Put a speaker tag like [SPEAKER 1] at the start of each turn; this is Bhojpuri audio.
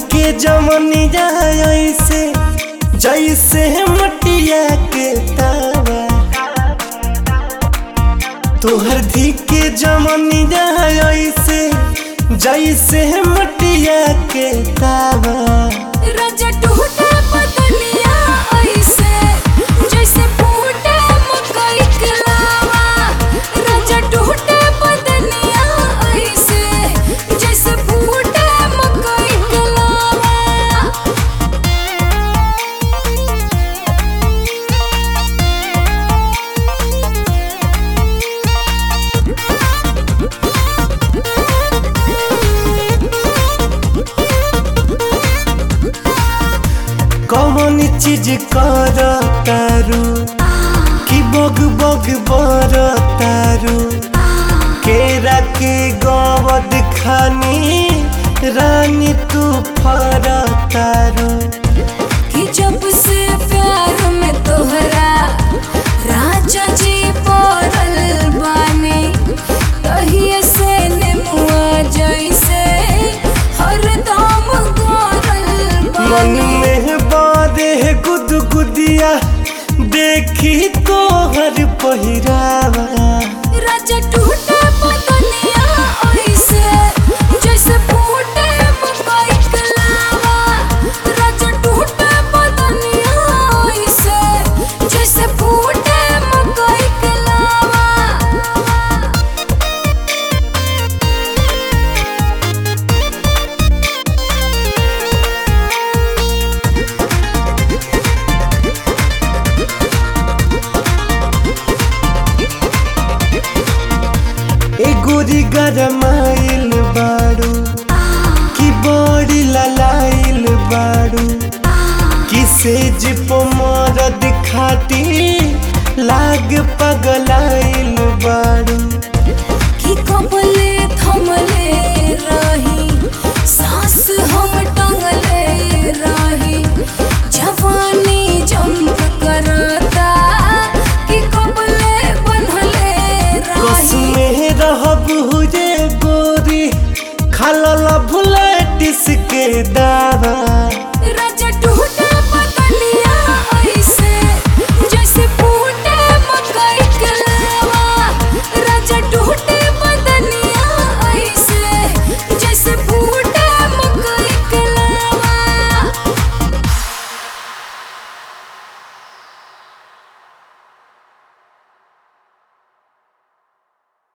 [SPEAKER 1] के जमनिया ऐसे जैसे मटिया के तावा तोहर धी के जमनिया ऐसे जैसे मटिया के तावा
[SPEAKER 2] राजा टूटे बदनिया ऐसे जैसे फूटे मकई के लावा राजा टूटे बदनिया ऐसे जैसे फूटे मकई के लावा
[SPEAKER 1] कौन चीज कर तारू कि बग बग बर तारू केरा के गवद खानी रानी तू फर तारू
[SPEAKER 2] कि जब से प्यार में तोहरा राजा जी पड़ल बानी तहिए से नेमुआ जैसे हरदम गरल
[SPEAKER 1] मन
[SPEAKER 2] बानी
[SPEAKER 1] में बारे गुदगुदिया देखी तोहर पहिरावा
[SPEAKER 2] राजा टूटे बदनिया ऐसे जैसे फूटे मकई के लावा राजा टूटे बदनिया ऐसे जैसे फूटे मकई के लावा
[SPEAKER 1] ए गोरी गरमाइल बाड़ू कि बड़ी ललाइल बाड़ू किसे जिप मरद खाती लाग पगलाइल बाड़ू
[SPEAKER 2] कि कबले थमले रही सांस हम टंगले रही जवानी जंप करता कि कबले बनले
[SPEAKER 1] कस
[SPEAKER 2] रही
[SPEAKER 1] में रहब हुए गोरी खलल भुलटिस के दा